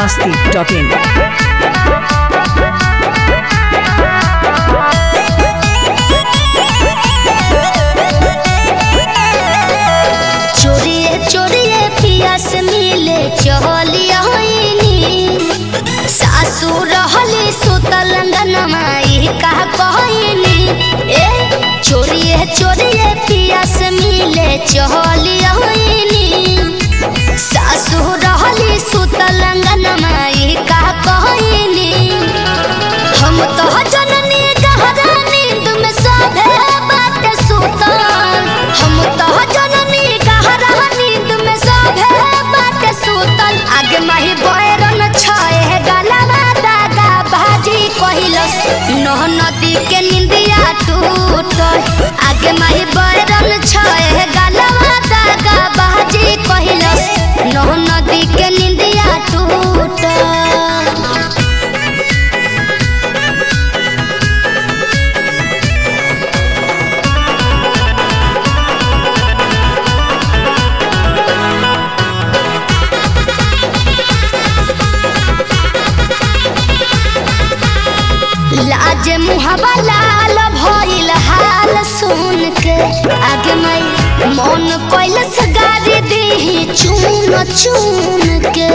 masti.in. चोरिए चोरिए पिया से मिले चहलिया सासू रहली सुतल माई का कहनी ए चोरिए चोरिए पिया से मिले चहलिया सासू रहली सुतल माई का कहनी हम तो जननी गहरा नींद में सभे बात सुतल हम तो जननी गहरा नींद में सभे बात सुतल आगे माही बैरन छए गलवा दादा भाजी कहिलस नह नदी के निंदिया टूटल आगे माही बैरन छए गलवा दादा भाजी कहिलस नह नदी के निंदिया टूटल लाज मुहबा लाल भइल हाल सुन के आगे मई मन कैलस गारी दी चून चून के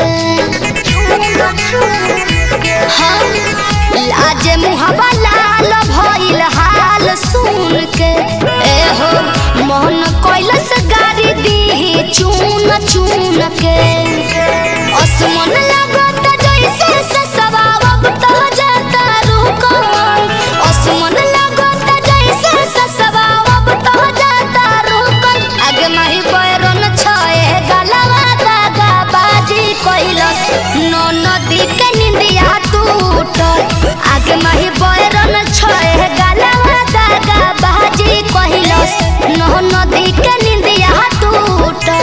हाँ, लाज मुहबा लाल भइल हाल सुन के ए हो मन कैलस गारी दी चून चून के असमन लागत जैसे ससवा अब तो जाता रुकल असमन लागत जैसे ससवा अब तो जाता रुकल आगे माही बैरन छए गलवा दागा बाजी कइलस नो नदी के निंदिया टूटल आगे माही बैरन छए गलवा दागा बाजी कइलस नो नदी के निंदिया टूटल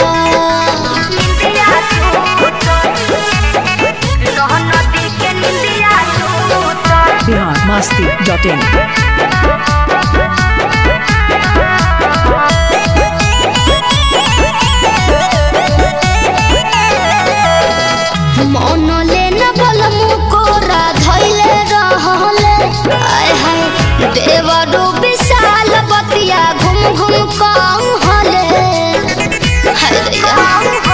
Bihar masti.in. मन लेन बल मुकोरा धैले रहले आय हाय देवरो विशाल बतिया घुम घुम कहले हाय दैया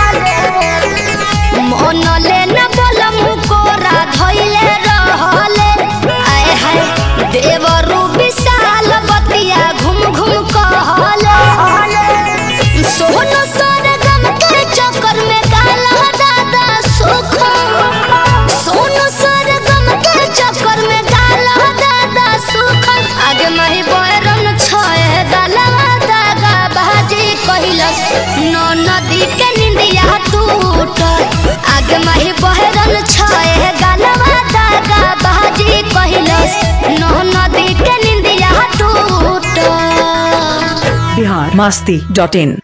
मन लेन बल मुकोरा धैले रहले आय हाय देवरो विशाल बतिया घुम घुम कहले सोहनो सरगम के चक्कर में गाला दादा सुख सोनो सरगम के चक्कर में गाला दादा सुख आगे माही बैरन छए गाला दागा बाजी कहिलस नो नदी के निंदिया टूटल आगे माही बैरन छए गाला दागा बाजी कहिलस नो नदी के निंदिया टूटल Bihar masti.in.